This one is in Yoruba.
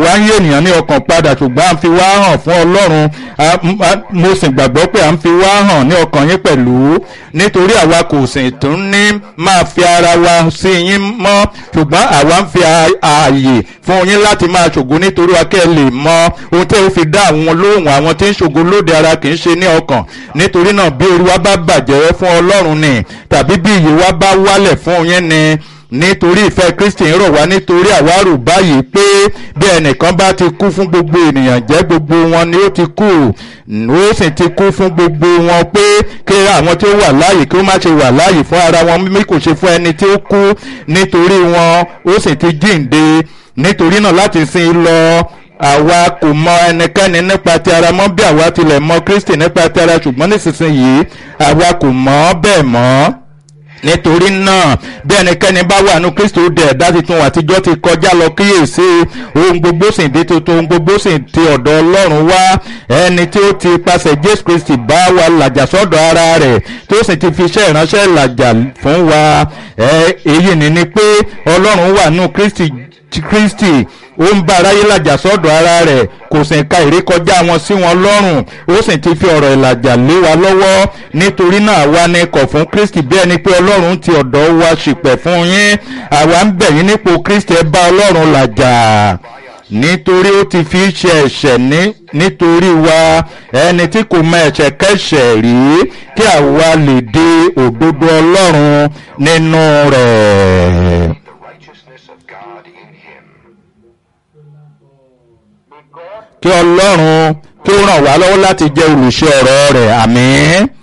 àwa ń yé ènìyàn ní ọkàn padà ṣùgbọ́n à ń fi wá hàn fún ọlọ́run mo sì gbàgbọ́ pé à ń fi wá hàn ní ọkàn yín pẹ̀lú nítorí àwa kò sì tún ní máa fi ara wa sí yín mọ́ ṣùgbọ́n àwa ń fi ààyè fún yín láti máa ṣògo nítorí wa kẹ́ ẹ lè mọ ohun tí ó fi dá àwọn lóhùn àwọn tí ń ṣògo lóde ara kì í ṣe ní ọkàn nítorí náà bí orí wa bá bàjẹ́ fún ọlọ́run ni tàbí bí iyì wa bá wálẹ̀ fún yín ni nítorí ìfẹ́ kristi ń rọ̀ wá nítorí àwárò báyìí pé bí ẹnìkan bá ti kú fún gbogbo ènìyàn jẹ́ gbogbo wọn ni ó ti kú ó sì ti kú fún gbogbo wọn pé kí àwọn tí ó wà láàyè kí ó má ṣe wà láàyè fún ara wọn mímí kò ṣe fún ẹni tí ó kú nítorí wọn ó sì ti jíǹde nítorí náà láti sin lọ àwa kò mọ ẹnikẹ́ni nípa ti ara mọ́ bí àwa tilẹ̀ mọ kristi nípa ti ara ṣùgbọ́n nísinsìnyí àwa kò mọ̀ bẹ́ẹ̀ mọ́ nítorí náà bí ẹnikẹ́ni bá wà ní kristo dẹ̀ ẹ̀dá tuntun àtijọ́ ti kọjá lọ kíyèsí ohun gbogbo sì di tuntun ohun gbogbo sì ti ọ̀dọ̀ ọlọ́run wá ẹni tí ó ti pasẹ̀ jésù kristi bá wa làjà sọ́dọ̀ ara rẹ̀ tó sì ti fi iṣẹ́ ìránṣẹ́ làjà fún wa èyí ni ni pé ọlọ́run wà ní kristi kristi ó ń bá aráyé làjà sọ́dọ̀ ara rẹ̀ kò sì ka ìrékọjá wọn sí wọn lọ́rùn ó sì ti fi ọ̀rọ̀ ìlàjà lé wa lọ́wọ́ nítorí náà àwa ni kọ̀ fún kristi bí ẹni pé ọlọ́run ti ọ̀dọ̀ wa ṣìpẹ̀ fún yín àwa ń bẹ̀ yín nípò kristi ẹ bá ọlọ́run làjà nítorí ó ti fi ṣe ẹ̀ṣẹ̀ ní nítorí wa ẹni tí kò mọ ẹ̀ṣẹ̀ kẹ́ṣẹ̀ rí kí àwa lè dé òdodo ọlọ́run nínú rẹ̀. kí ọlọ́run kí ó ràn wá lọ́wọ́ láti jẹ́ olùṣe ọ̀rọ̀ rẹ̀ àmín.